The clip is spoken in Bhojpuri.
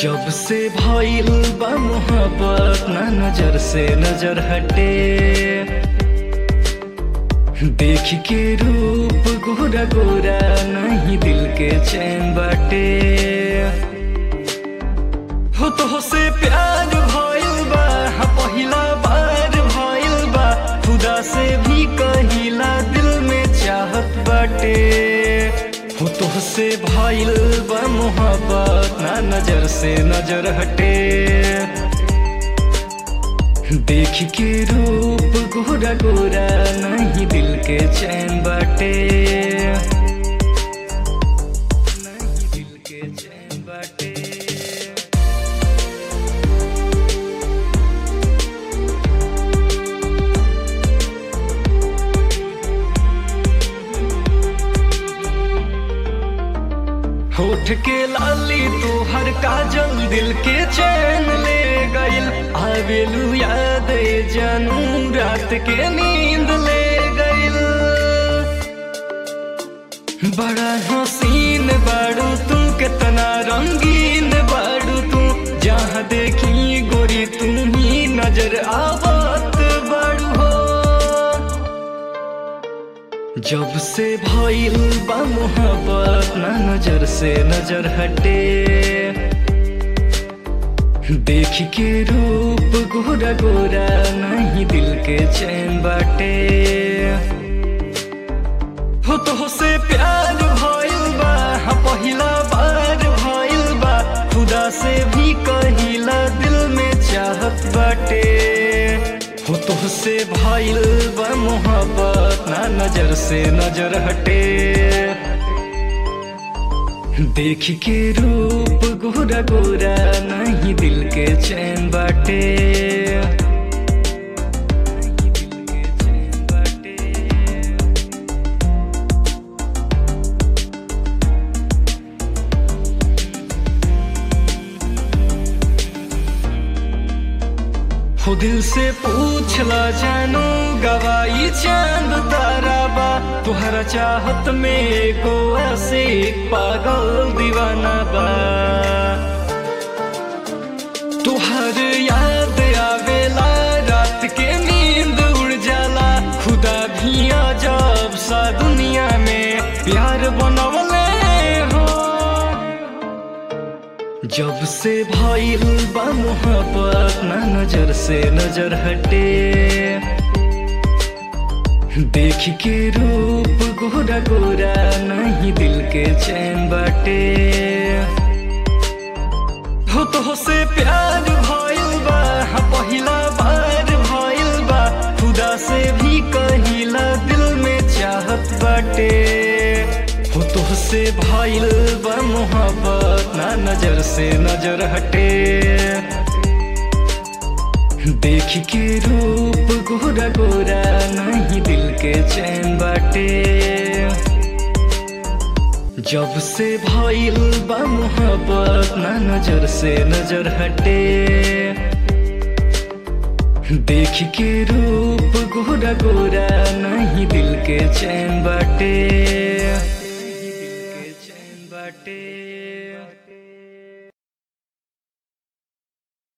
जब से भइल बा मोहब्बत ना नजर से नजर हटे देख के रूप गोरा गोरा नहीं दिल के चैन बाटे हो तो से प्यार भइल बा हाँ पहिला बार भइल बा खुदा से भी कहिला दिल में चाहत बाटे हो तो से भइल बा मोहब्बत ना नजर से नजर हटे देख के रूप गोरा गोरा नहीं दिल के चैन बाटे नहीं दिल के चैन बाटे होठ के लाली तू हर काजल दिल के चैन ले गइल आवेलू याद जानू रात के नींद ले गइल बड़ा हसीन बाड़ू तू कितना रंगीन बाड़ू तू जहाँ देखी गोरी तू ही नजर आवत बाड़ू हो जब से भइल बा मोहब्बत ना नजर से नजर हटे देख के रूप गोरा गोरा नहीं दिल के चैन बाटे हो तो से प्यार भइल बा हाँ पहिला बार भइल बा खुदा से भी कहिला दिल में चाहत बाटे हो तो से भइल बा मोहब्बत ना नजर से नजर हटे देख के रूप गोरा गोरा नहीं दिल के चैन बाटे नहीं दिल के चैन बाटे हो दिल से पूछला जानू गवाई चांद तारा बा तुहरा चाहत में को ऐसे पागल दीवाना बा तुहर याद आवेला रात के नींद उड़ जाला खुदा भी अजब सा दुनिया में प्यार बनवले हो जब से भइल बा मोहब्बत ना नजर से नजर हटे देख के रूप गोरा गोरा नहीं दिल के चैन बाटे हो तो से प्यार भइल बा हाँ पहिला बार भइल बा खुदा से भी कहिला दिल में चाहत बाटे हो तो से भइल बा मोहब्बत ना नजर से नजर हटे देख के रूप गोरा गोरा नहीं दिल के चैन बाटे जब से भइल बा मोहब्बत ना नजर से नजर हटे देख के रूप गोरा गोरा नहीं दिल के चैन बाटे